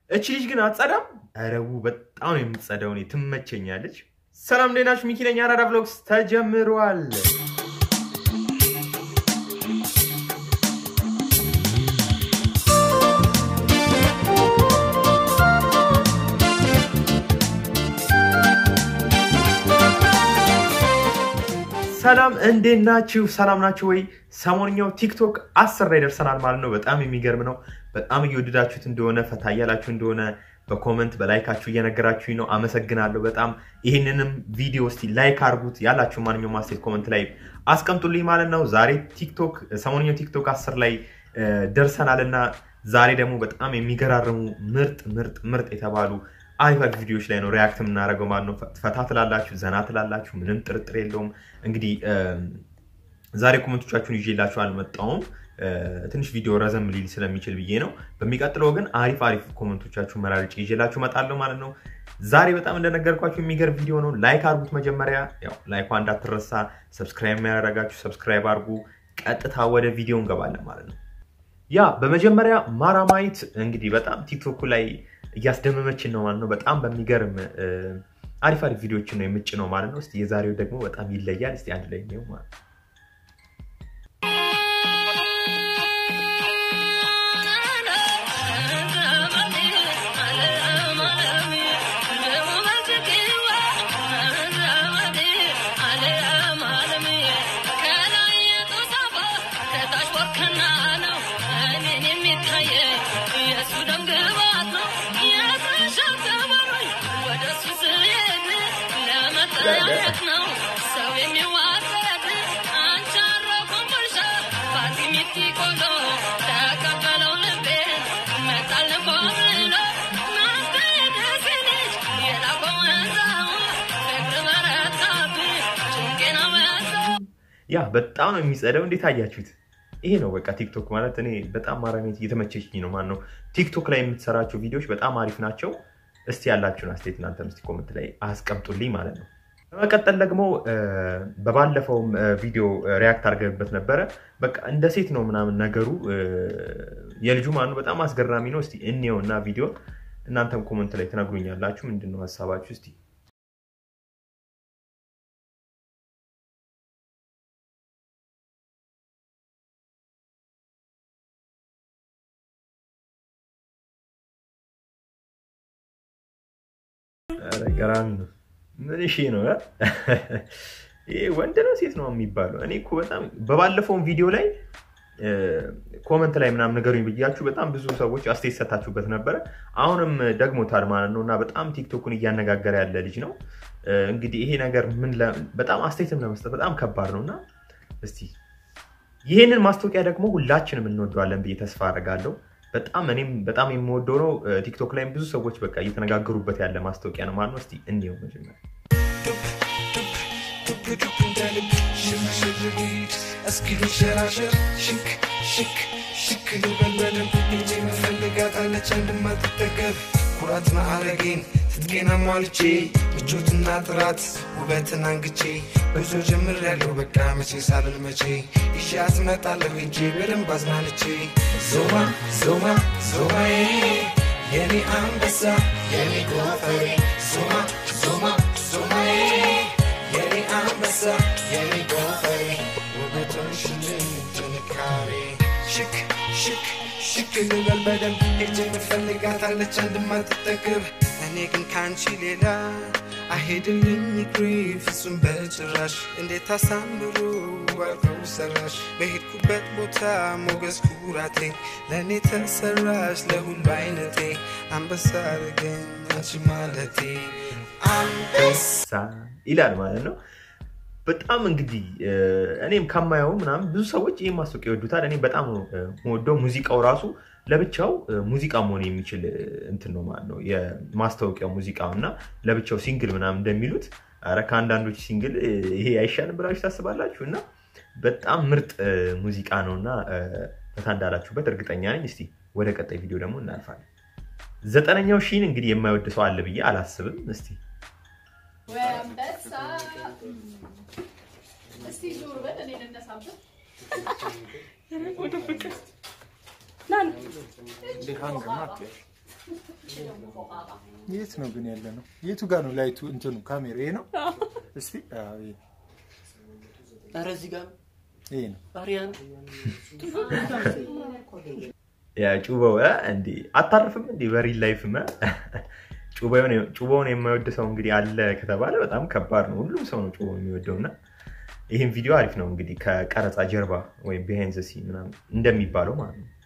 እቺ ልጅ ግን አትጸዳም። ረቡ በጣም ነው የምትጸዳው። እኔ ትመቸኛለች። ሰላም እንዴት ናችሁ? ሚኪ ነኝ። አራዳ ብሎግስ ተጀምሯል። ሰላም እንዴት ናችሁ? ሰላም ናችሁ ወይ? ሰሞንኛው ቲክቶክ አስር ላይ ደርሰናል ማለት ነው። በጣም የሚገርም ነው። በጣም እየወደዳችሁት እንደሆነ ፈታ እያላችሁ እንደሆነ በኮመንት በላይካችሁ እየነገራችሁኝ ነው። አመሰግናለሁ በጣም ይህንንም ቪዲዮ እስቲ ላይክ አድርጉት። ያላችሁ ማንኛውም ማስቴት ኮመንት ላይ አስቀምጡልኝ ማለት ነው። ዛሬ ቲክቶክ ሰሞንኛው ቲክቶክ አስር ላይ ደርሰናል እና ዛሬ ደግሞ በጣም የሚገራርሙ ምርጥ ምርጥ ምርጥ የተባሉ አሪፍ አሪፍ ቪዲዮዎች ላይ ነው ሪያክት የምናደርገው ማለት ነው። ፈታ ትላላችሁ፣ ዘና ትላላችሁ፣ ምንም ጥርጥር የለውም። እንግዲህ ዛሬ ኮመንቶቻችሁን ይዤላችሁ አልመጣሁም። ትንሽ ቪዲዮ ረዘም ሊል ስለሚችል ብዬ ነው። በሚቀጥለው ግን አሪፍ አሪፍ ኮመንቶቻችሁ መራርጬ ይዤላችሁ እመጣለሁ ማለት ነው። ዛሬ በጣም እንደነገርኳችሁ የሚገርም ቪዲዮ ነው። ላይክ አድርጉት። መጀመሪያ ያው ላይኳ እንዳትረሳ። ሰብስክራይብ የሚያደርጋችሁ ሰብስክራይብ አድርጉ። ቀጥታ ወደ ቪዲዮ እንገባለን ማለት ነው። ያ በመጀመሪያ ማራማይት እንግዲህ በጣም ቲክቶኩ ላይ እያስደመመችን ነው ማለት ነው። በጣም በሚገርም አሪፍ አሪፍ ቪዲዮችን ነው የምጭ ነው ማለት ነው። እስቲ የዛሬው ደግሞ በጣም ይለያል። እስቲ አንድ ላይ ነው ማለት ነው። ያ በጣም ነው የሚጸደው። እንዴት አያችሁት? ይሄ ነው በቃ ቲክቶክ ማለት። እኔ በጣም ማራሜት እየተመቸችኝ ነው ማለት ነው። ቲክቶክ ላይ የምትሰራቸው ቪዲዮዎች በጣም አሪፍ ናቸው። እስቲ ያላችሁን አስተያየት እናንተም እስቲ ኮመንት ላይ አስቀምጡልኝ ማለት ነው። በመቀጠል ደግሞ በባለፈውም ቪዲዮ ሪያክት አድርገንበት ነበረ። በቃ እንደ ሴት ነው ምናምን ነገሩ የልጁ ማለት ነው። በጣም አስገራሚ ነው። እስቲ እንየው እና ቪዲዮ እናንተም ኮመንት ላይ ትነግሩኛላችሁ። ምንድን ነው ሀሳባችሁ እስቲ ገራሚ ነው። ምን እሺ ነው ይሄ ወንድ ነው ሴት ነው የሚባለው? እኔ እኮ በጣም በባለፈውን ቪዲዮ ላይ ኮመንት ላይ ምናምን ነገሩኝ ብያችሁ በጣም ብዙ ሰዎች አስተያየት ሰታችሁበት ነበረ። አሁንም ደግሞታል ማለት ነው እና በጣም ቲክቶኩን እያነጋገረ ያለ ልጅ ነው። እንግዲህ ይሄ ነገር ምን በጣም አስተያየትም ለመስጠት በጣም ከባድ ነው እና እስቲ ይሄንን ማስታወቂያ ደግሞ ሁላችንም እንወደዋለን ብዬ ተስፋ አደርጋለሁ። በጣም እኔም በጣም የምወደው ነው። ቲክቶክ ላይም ብዙ ሰዎች በቃ እየተነጋገሩበት ያለ ማስታወቂያ ነው ማለት ነው። እስቲ እንየው መጀመሪያ። እስኪ ልንሸራሸር ሽክ ሽክ ሽክ ልበልበልም እንጂ መፈልጋታለች አንድማትጠገብ ኩራት ማዕረጌን ትጥቄን አሟልቼ ምቾትና ጥራት ውበትን አንግቼ ብዙ ጀምር ያለው በቃ መቼ ሳልል መቼ ይሻት እመጣለሁ እንጂ በደንብ አዝናንቼ ዞማ ዞማ ዞማዬ የኔ አንበሳ የኔ ጎፈሬ ዞማ ዞማ ዞማዬ የኔ አንበሳ የኔ ጎፈሬ ውበትን ሽልኝ ጥንካሬ ሽክ ሽክ ሽክ ልበል በደንብ ሄጄ ምፈልጋታለች አንድማትጠግብ እኔ ግን ከአንቺ ሌላ አይሄድልኝ እግሬ ፍጹም በጭራሽ እንዴት አሳምሮ ዋርገው ሰራሽ በሄድኩበት ቦታ ሞገስ ኩራቴ ለእኔ ተሰራሽ ለሁሉ አይነቴ አንበሳ አረገኝ አንቺ ማለቴ አንበሳ ይላል ማለት ነው። በጣም እንግዲህ እኔም ከማየው ምናምን ብዙ ሰዎች ይህ ማስታወቂያ ይወዱታል። እኔ በጣም ወደው ሙዚቃው ራሱ ለብቻው ሙዚቃ መሆን የሚችል እንትን ነው ማለት ነው የማስታወቂያው ሙዚቃው እና ለብቻው ሲንግል ምናምን እንደሚሉት ኧረ ከአንዳንዶች ሲንግል ይሄ አይሻልም ብላችሁ ታስባላችሁ? እና በጣም ምርጥ ሙዚቃ ነው እና ፈታ እንዳላችሁበት እርግጠኛ ነኝ። እስቲ ወደ ቀጣይ ቪዲዮ ደግሞ እናልፋለን። ዘጠነኛው ሺን እንግዲህ የማይወድ ሰው አለ ብዬ አላስብም። እስቲ እስቲ ዞር በል እኔ ልነሳበት። የት ነው ግን ያለ ነው? የቱ ጋር ነው ላይቱ? እንትኑ ካሜራ ይሄ ነው። እስቲ አዎ፣ ይሄ ኧረ እዚህ ጋር ይሄ ነው። አሪያን ያ ጩበው እ እንዲ አታርፍም እንዲ በሪል ላይፍም እ? ጩበውን ጩበውን የማይወድ ሰው እንግዲህ አለ ከተባለ በጣም ከባድ ነው። ሁሉም ሰው ነው ጩበው የሚወደው እና ይህም ቪዲዮ አሪፍ ነው እንግዲህ ከቀረጻ ጀርባ ወይም ቢሃይንድ ዘ ሲን ምናምን እንደሚባለው ማለት ነው።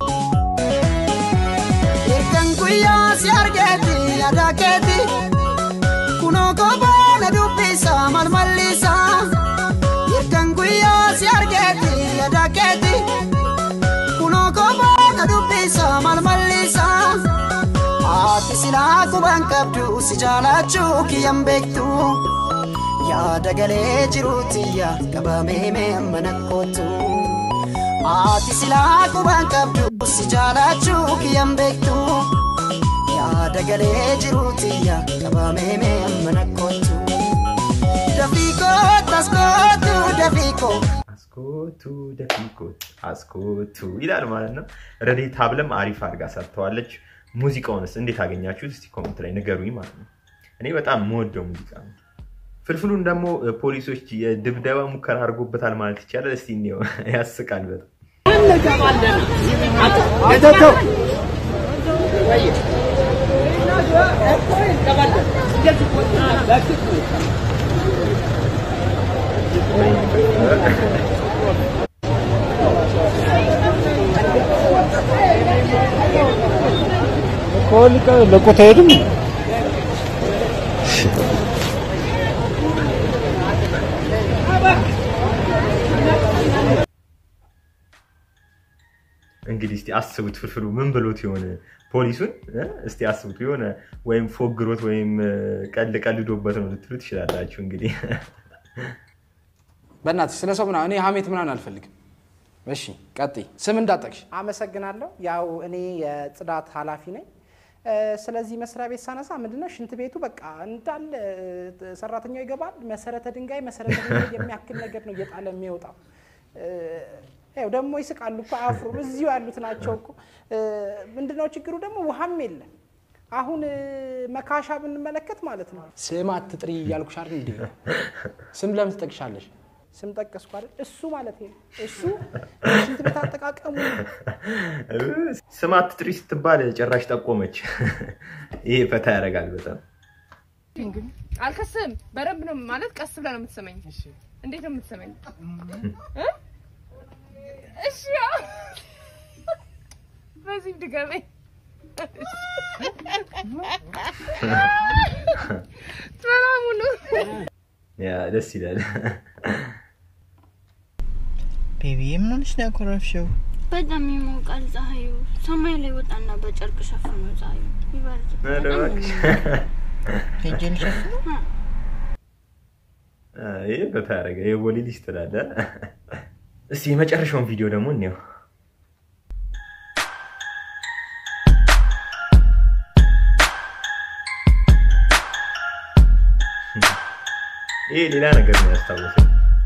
Hirkan guyyaa si argeeti yaada keeti kunoo goboona dubbisa malmallisa Hirkan guyyaa si argeeti yaada keeti kunoo goboona dubbisa malmallisa Haati silaa quban qabdu si jaalachuu kiyyan beektu yaada galee jiruutiyya qabamee mee mana kootu. Haati silaa quban qabdu si jaalachuu kiyyan beektu yaada galee jiruutiyya qabamee mee mana kootu. Dafii kootu as kootu dafii kootu. አስኮቱ ደፊኮት አስኮቱ ይላል ማለት ነው። ረዴት ሀብለም አሪፍ አድርጋ ሰርተዋለች። ሙዚቃውንስ እንዴት አገኛችሁት? እስቲ ኮመንት ላይ ንገሩኝ ማለት ነው። እኔ በጣም የምወደው ሙዚቃ ነው። ፍልፍሉን ደግሞ እ፣ ፖሊሶች የድብደባ ሙከራ አድርጎበታል ማለት ይቻላል። እስቲ እንየው፣ ያስቃል በጣም ለቆታ ሄድም እንግዲህ እስቲ አስቡት፣ ፍልፍሉ ምን ብሎት የሆነ ፖሊሱን እ? እስቲ አስቡት የሆነ ወይም ፎግሮት ወይም እ፣ ቀልድ ቀልዶበት ነው ልትሉ ትችላላችሁ። እንግዲህ በእናትሽ ስለ ሰው ምናምን እኔ ሀሜት ምናምን አልፈልግም። እሺ ቀጥይ። ስም እንዳጠቅሽ አመሰግናለሁ። ያው እኔ የጽዳት ኃላፊ ነኝ። እ፣ ስለዚህ መስሪያ ቤት ሳነሳ ምንድነው ሽንት ቤቱ በቃ እንዳለ እ፣ ሰራተኛው ይገባል። መሰረተ ድንጋይ መሰረተ ድንጋይ የሚያክል ነገር ነው እየጣለ የሚወጣው። እ፣ ያው ደግሞ ይስቃሉ እኮ አያፍሩም። እዚሁ ያሉት ናቸው እኮ። እ፣ ምንድነው ችግሩ ደግሞ ውሃም የለም። አሁን እ፣ መካሻ ብንመለከት ማለት ነው ስም አትጥሪ እያልኩሽ አይደል እንዴ? ስም ለምን ትጠቅሻለሽ? ስም ጠቀስኩ አይደል? እሱ ማለት ነው እሱ ሽንት ቤት አጠቃቀሙ ስም አትጥሪ ስትባል ጭራሽ ጠቆመች። ይሄ ፈታ ያደርጋል በጣም አልከስም። በደንብ ነው ማለት ቀስ ብለህ ነው የምትሰማኝ። እንዴት ነው የምትሰማኝ? እ? እሺ ያው በዚህ ድገመኝ። ሰላም ሁኑ። ያ ደስ ይላል። ቤቢ ምን ሆነሽ ነው ያኮረፍሽው? በጣም ይሞቃል ፀሐዩ። ሰማይ ላይ ወጣና በጨርቅ ሸፍኖ ፀሐዩ ይበርድ። ኧረ እባክሽ። ሄጄን ሸፍኖ ይሄ ፈታ ያደረገ የቦሌ ልጅ ትላለህ። እስቲ የመጨረሻውን ቪዲዮ ደግሞ እንየው። ይሄ ሌላ ነገር ነው ያስታወሰኝ።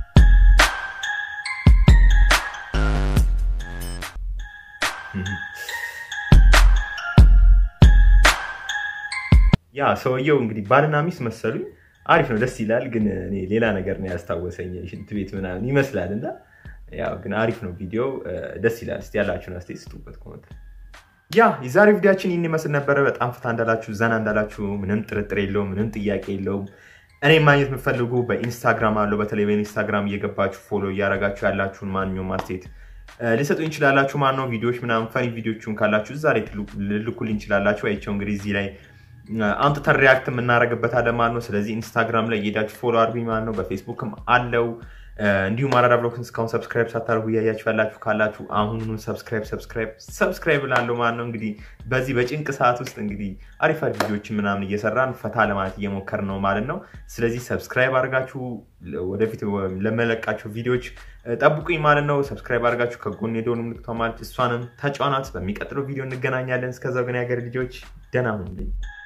ያ ሰውየው እንግዲህ ባልና ሚስት መሰሉኝ። አሪፍ ነው፣ ደስ ይላል። ግን እኔ ሌላ ነገር ነው ያስታወሰኝ፣ ሽንት ቤት ምናምን ይመስላል እና ያው ግን አሪፍ ነው ቪዲዮ፣ ደስ ይላል። እስቲ ያላችሁን አስተያየት ስጡበት ኮመንት ላይ። ያ የዛሬ ቪዲዮችን ይህን ይመስል ነበረ። በጣም ፍታ እንዳላችሁ ዘና እንዳላችሁ ምንም ጥርጥር የለውም፣ ምንም ጥያቄ የለውም። እኔ ማግኘት የምፈልጉ በኢንስታግራም አለው። በተለይ በኢንስታግራም እየገባችሁ ፎሎ እያደረጋችሁ ያላችሁን ማንኛውም አስተያየት ልሰጡ እንችላላችሁ። ማን ነው ቪዲዮዎች ምናምን ፈኒ ቪዲዮችን ካላችሁ እዛ ላይ ልልኩልኝ እንችላላችሁ። አይቸው እንግዲህ እዚህ ላይ አምጥተን ሪያክት የምናደርግበታለን ማለት ነው። ስለዚህ ኢንስታግራም ላይ እየሄዳችሁ ፎሎ አድርጉኝ ማለት ነው። በፌስቡክም አለው። እንዲሁም አራዳ ብሎክን እስካሁን ሰብስክራይብ ሳታደርጉ እያያችሁ ያላችሁ ካላችሁ አሁኑኑ ሰብስክራይብ ሰብስክራይብ ሰብስክራይብ ላለው ማለት ነው። እንግዲህ በዚህ በጭንቅ ሰዓት ውስጥ እንግዲህ አሪፍ አሪፍ ቪዲዮችን ምናምን እየሰራን ፈታ ለማለት እየሞከርን ነው ማለት ነው። ስለዚህ ሰብስክራይብ አድርጋችሁ ወደፊት ለመለቃቸው ቪዲዮዎች ጠብቁኝ ማለት ነው። ሰብስክራይብ አድርጋችሁ ከጎን የደወል ምልክቷ ማለት እሷንም ተጫኗት። በሚቀጥለው ቪዲዮ እንገናኛለን። እስከዛው ግን የሀገር ልጆች ደህና ሁኑልኝ።